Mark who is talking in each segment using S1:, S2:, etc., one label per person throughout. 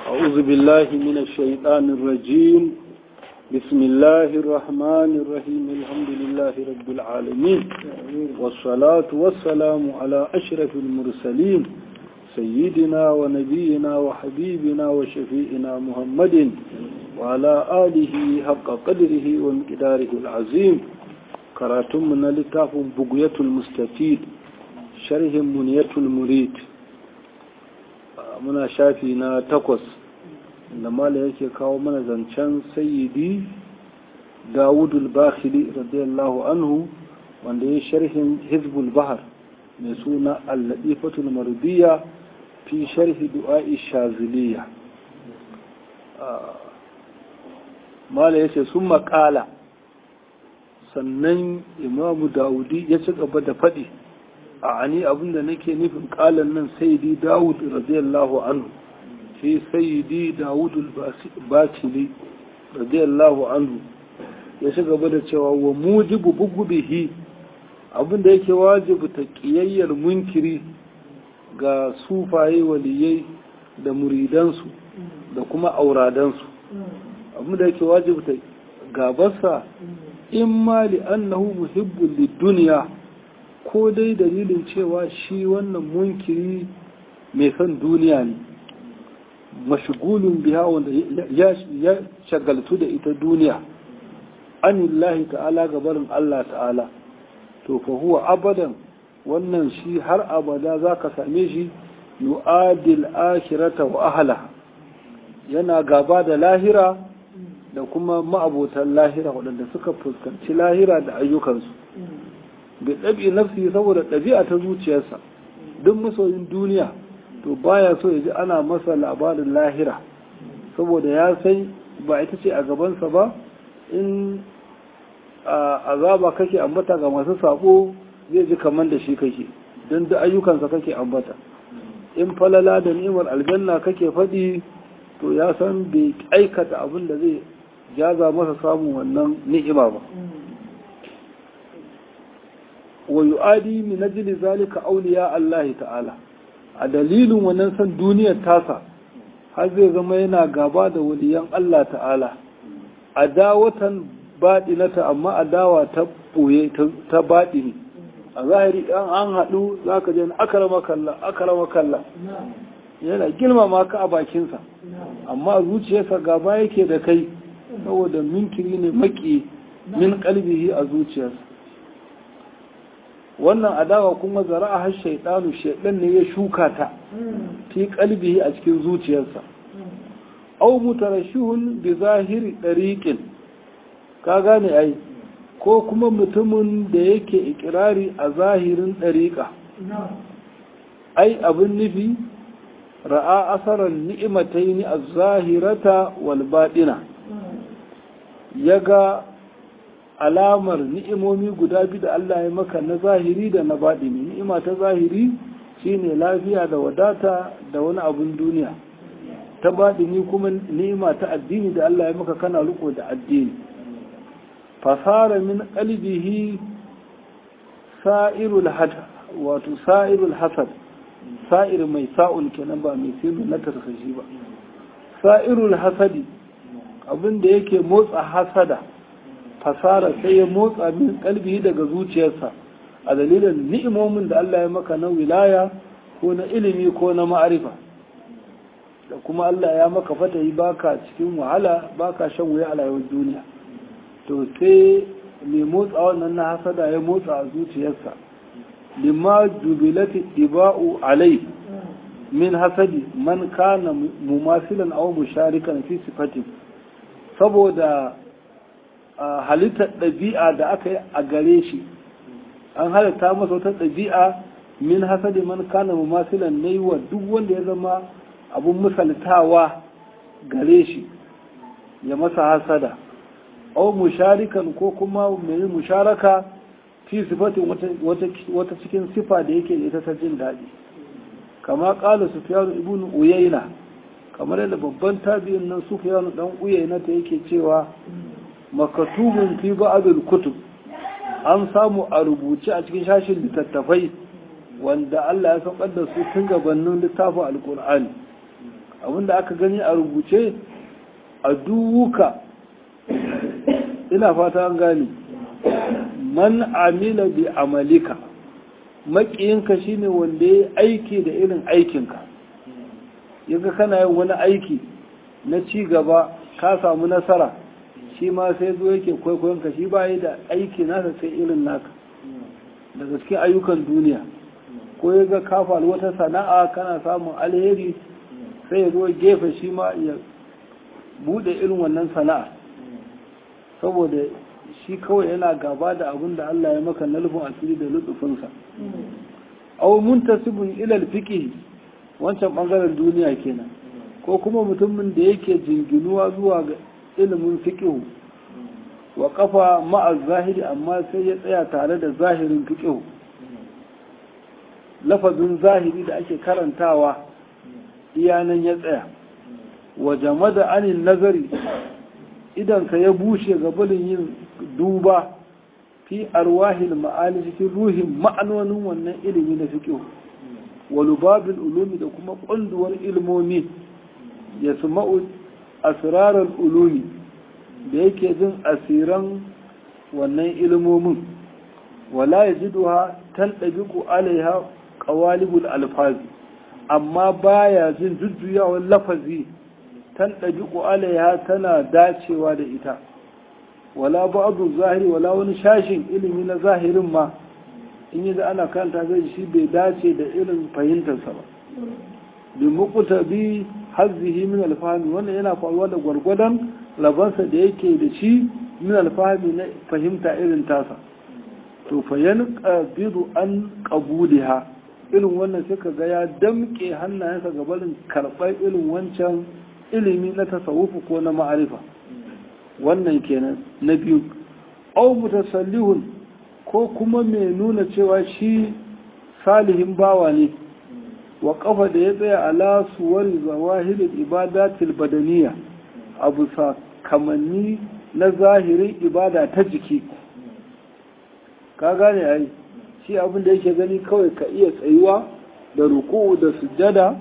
S1: أعوذ بالله من الشيطان الرجيم بسم الله الرحمن الرحيم الحمد لله رب العالمين والصلاة والسلام على أشرف المرسلين سيدنا ونبينا وحبيبنا وشفيئنا محمد وعلى آله حق قدره ومقداره العظيم كراتم من لتاف بقية المستفيد شرح منية المريد muna shafi na takwas da mala yake kawo mana zancen sayyidi dawudul bakhili radiyallahu anhu wanda ya sharhin hizbul bahar mai suna al-ladifatul mardiya fi sharhi du'a'i shaziliya mala yace sun makala sannan imamu dawudi ya ci gaba da faɗi a ani abinda nake nufin kalan nan sayyidi dawud radiyallahu anhu shi sayyidi dawud al-batili radiyallahu anhu ya shiga gaba da cewa wa mujibu bugubihi abinda yake wajibu ta kiyayyar munkiri ga sufaye waliyai da muridansu da kuma auradansu abinda yake wajibu ta gabarsa in ma li annahu muhibbul lid-dunya ko dai dalilin cewa shi wannan munkiri mai son duniya ne mashigulun biya wanda ya shagaltu da ita duniya anillahi ta'ala gabarin Allah ta'ala to fa huwa abadan wannan shi har abada za ka same shi yu'adil akhirata wa ahla yana gaba da lahira da kuma ma'abotan lahira waɗanda suka fuskanci lahira da ayyukansu bai ɗabi nafsi saboda ɗabi'a ta zuciyarsa duk masoyin duniya to baya so ya ji ana masa labarin lahira saboda ya san ba ita ce a gabansa ba in azaba kake ambata ga masu sabo zai ji kamar da shi kake don da ayyukansa kake ambata in falala da ni'imar aljanna kake faɗi to ya san bai aikata abin da zai jaza masa samun wannan ni'ima ba wa yu'adi min ajli zalika awliya Allah ta'ala a dalilin wannan san duniyar tasa har zai zama yana gaba da waliyan Allah ta'ala adawatan baɗinata amma adawa ta boye ta baɗini a zahiri ɗan an haɗu za ka je akarama kalla akarama kalla yana girmama ka a bakinsa amma zuciyarsa gaba yake da kai saboda minkiri ne maki min kalbihi a zuciyarsa wannan adawa kuma zara'a har shaidanu shaidan ne ya shuka ta fi kalbihi a cikin zuciyarsa au mutarashihun bi zahiri dariqin ka gane ai ko kuma mutumin da yake ikirari a zahirin dariqa ai abin nufi ra'a asaran ni'imataini az-zahirata wal baɗina yaga alamar ni'imomi guda biyu da Allah ya maka na zahiri da na baɗini ni'ima ta zahiri shine lafiya da wadata da wani abun duniya ta baɗini kuma ni'ima ta addini da Allah ya maka kana riko da addini fasara min qalbihi sa'irul had wato sa'irul hasad sa'ir mai sa'ul kenan ba mai sinu na tarkashi ba sa'irul hasadi abin da yake motsa hasada fasara sai ya motsa min kalbi daga zuciyarsa a dalilin ni'imomin da Allah ya maka na wilaya ko na ilimi ko na ma'arifa da kuma Allah ya maka fatahi baka cikin wahala baka shan wuya a rayuwar duniya to sai mai motsa wannan na hasada ya motsa a zuciyarsa lima jubilati iba'u alai min hasadi man kana mumasilan aw musharikan fi sifatin saboda halittar ɗabi'a da aka yi a gare shi an halitta masa wata ɗabi'a min hasadi man kana mumasilan ne wa duk wanda ya zama abun misaltawa gare shi ya masa hasada au musharikan ko kuma mai musharaka fi sifatin wata cikin sifa da yake da ita ta jin daɗi kama ƙala sufiyanu ibn uyayna kamar yadda babban tabi'in nan sufiyanu dan uyayna ta yake cewa makatubun fi ba'dul kutub an samu a rubuce a cikin shashin littattafai wanda Allah ya saukar da su tun gabanin littafin alkur'ani abinda aka gani a rubuce a duwuka ina fata an gane man amila bi amalika maƙiyinka shine wanda ya aiki da irin aikinka yaga kana yin wani aiki na ci gaba ka samu nasara shi ma sai zo yake kwaikwayonka shi ba da aiki nasa sai irin naka daga cikin ayyukan duniya ko ya ga kafa wata sana'a kana samun alheri sai ya zo gefe shi ma ya bude irin wannan sana'a saboda shi kawai yana gaba da abin da Allah ya maka na lufin asiri da lutsufinsa aw muntasibun ila alfiqh wancan bangaren duniya kenan ko kuma mutumin da yake jinginuwa zuwa ga ilimin fiqh wa kafa ma'a zahiri amma sai ya tsaya tare da zahirin fiqh lafazin zahiri da ake karantawa iyanan ya tsaya wa jamada anin nazari idan ka ya bushe gabanin yin duba fi arwahil ma'ani cikin ruhin ma'anonin wannan ilimi na fiqh wa lubabil ulumi da kuma kunduwar ilmomi ya suma'u asrarar ulumi da yake jin asiran wannan ilmomin wala yajiduha tantabiqu alaiha qawalibul alfazi amma baya jin jujjuyawar lafazi tan ɗabi'u alaiha tana dacewa da ita wala ba'adu zahiri wala wani shashin ilimi na zahirin ma in yi da ana kanta zai shi bai dace da irin fahimtarsa ba bi mukuta bi hazzihi min alfahmi wannan yana faruwa da gwargwadon labansa da yake da shi min alfahmi na fahimta irin tasa to fa yanqabidu an qabuliha irin wannan sai ka ga ya damke hannayensa ga barin karɓar irin wancan ilimi na tasawufu ko na ma'arifa wannan kenan na biyu au mutasallihun ko kuma mai nuna cewa shi salihin bawa ne wa kafa da ya tsaya ala suwari zawahirin ibadatil badaniya abu kamanni na zahirin ibada ta jiki ka gane ai shi abin da yake gani kawai ka iya tsayuwa da ruku da sujjada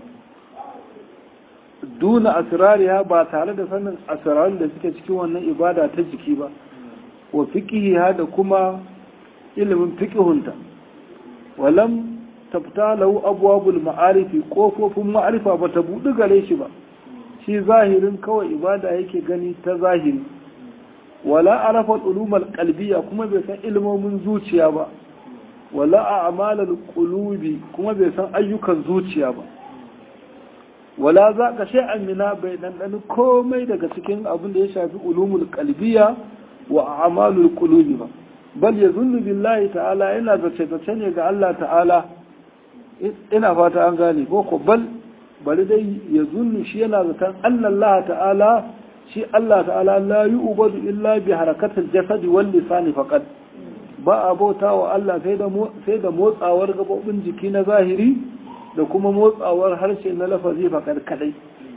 S1: duna asirariya ba tare da sanin asirarin da suke cikin wannan ibada ta jiki ba wa fiqihiha da kuma ilimin fiqihunta walam tafta lahu abwabul ma'arifi kofofin ma'arifa ba ta buɗi gare shi ba shi zahirin kawai ibada yake gani ta zahiri wala arafa ulumul qalbiyya kuma bai san ilmomin zuciya ba wala a'malul qulubi kuma bai san ayyukan zuciya ba wala za ka shay'an mina bai dandani komai daga cikin abin da ya shafi ulumul qalbiyya wa a'malul qulubi ba bal yazunnu billahi ta'ala yana zace zace ne ga Allah ta'ala ina fata an gane ko ko bal bari dai yazunnu shi yana zaton Allah ta'ala shi Allah ta'ala la yu'badu illa bi harakatil jasadi wal lisani faqat ba a bauta wa Allah sai da motsawar gabobin jiki na zahiri da kuma motsawar harshe na lafazi fakar kadai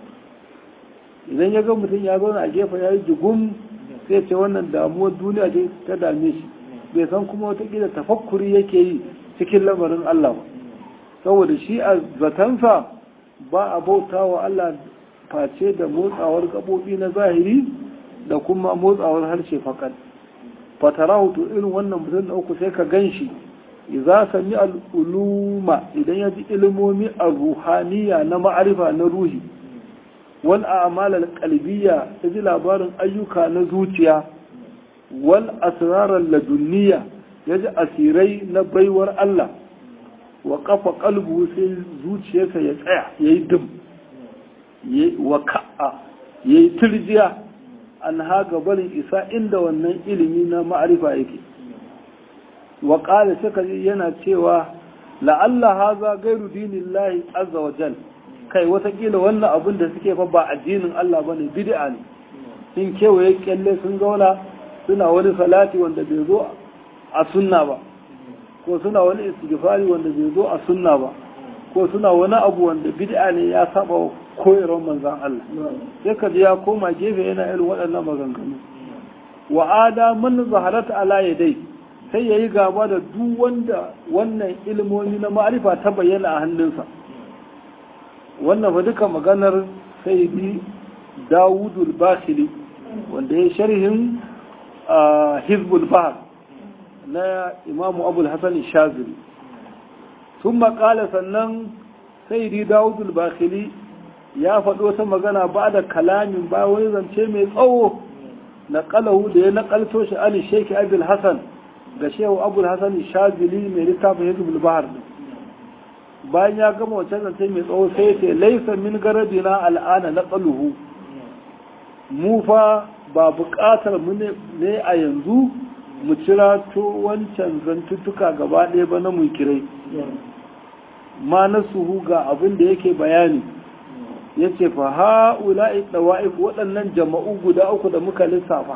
S1: idan ya ga mutum ya zauna a gefe ya yi jigum sai ce wannan damuwar duniya ce ta dame shi bai san kuma watakila tafakkuri yake yi cikin lamarin Allah ba saboda shi a zatansa ba a bauta wa Allah face da motsawar gabobi na zahiri da kuma motsawar harshe fakar fatarahu to irin wannan mutum da uku sai ka gan shi idza sami al'uluma idan ya ji ilimomi a ruhaniya na ma'arifa na ruhi wal a'mal al-qalbiyya ya ji labarin ayyuka na zuciya wal asrar ladunniya ya ji asirai na baiwar Allah wa kafa qalbu sai zuciyarsa ya tsaya yayi dum wa ka'a yayi turjiya an haga barin isa inda wannan ilimi na ma'arifa yake wa ƙala suka yana cewa la'alla haza gairu dinin lahi azza wa jal kai watakila wannan abin da suke fa ba addinin Allah ba ne bid'a ne sun kewaye kyalle sun zauna suna wani salati wanda bai zo a sunna ba ko suna wani istighfari wanda bai zo a sunna ba ko suna wani abu wanda bid'a ne ya saba koyarwar manzan Allah sai ka ya koma gefe yana irin waɗannan maganganu wa ada man zaharata ala yadai sai yayi gaba da duk wanda wannan ilmomi na ma'arifa ta bayyana a hannunsa wannan fa duka maganar sayyidi dawudul bakili wanda ya sharhin hizbul bahar na imamu abul hasan shazili sun makala sannan sayyidi dawudul bakili ya faɗo wata magana ba da kalamin ba wani zance mai tsawo na kalahu da ya nakalto shi ali sheki abul hasan ga shehu abul hasan shazili mai littafin hizbul bahar bayan ya gama wancan zance mai tsawo sai ce laisa min garadina al'ana na tsaluhu mu fa ba buƙatar mu ne a yanzu mu cira to wancan zantuttuka gaba ɗaya ba na mu kirai ma na suhu ga abin da yake bayani ya ce fa ha'ula'i ɗawa'if waɗannan jama'u guda uku da muka lissafa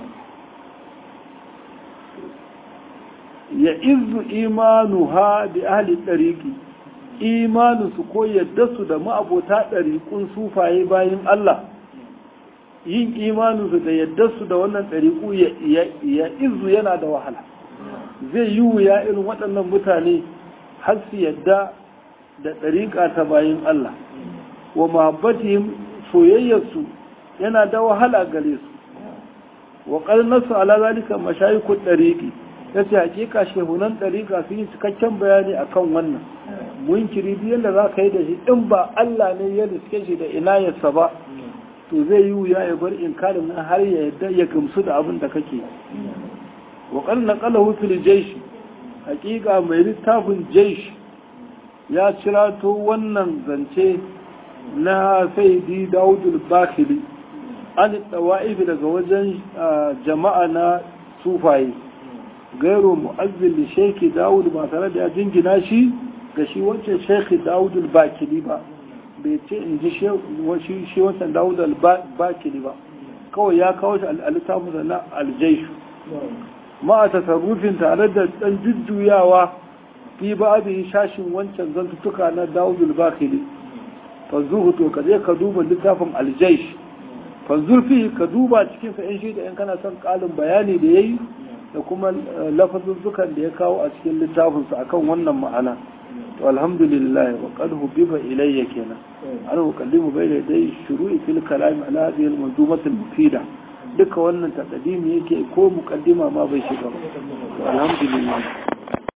S1: ya izu imanu ha bi ahli ɗariki imaninsu ko yadda su da ma'abota ɗariƙun sufaye bayan Allah yin imaninsu da yadda su da wannan ɗariƙu ya izu yana da wahala zai yi wuya irin waɗannan mutane har su yadda da ɗariƙa ta bayan Allah wa mahabbatihim soyayyarsu yana da wahala gare su wa ƙarnarsu ala zalika mashayikun ɗariƙi ya ce hakika shehunan ɗariƙa sun yi cikakken bayani akan wannan munkiri duk yadda za ka yi da shi in ba Allah ne ya riske shi da inayarsa ba to zai yi wuya ya bar inkarin nan har ya yadda ya gamsu da abin da kake wa qad naqalahu fil jaysh hakika mai littafin jaysh ya cirato wannan zance na sayyidi Dawud al-Bakili an tawa'if daga wajen jama'a na sufaye gairu mu'azzil li shaykh Dawud ba tare da ya jingina shi ga shi wancan shekhi dawudul bakili ba bai ce in ji shi wancan dawudul bakili ba kawai ya kawo shi alittafinsa na aljaishu ma a tasarrufin tare da ɗan jujjuyawa fi ba abin shashin wancan zantuttuka na dawudul bakili fanzuhu to ka je ka duba littafin aljaish fanzurfi ka duba cikinsa yan shi da yan kana son ƙalin bayani da ya yi da kuma lafazuzzukan da ya kawo a cikin littafinsa akan wannan ma'ana to alhamdulillah wa qad hubiba ilayya kenan ana ukallimu bayna dai shuru'i fil kalam ala hadhihi al manzumat al mufida duka wannan taqdimi yake ko muqaddima ma bai shiga to alhamdulillah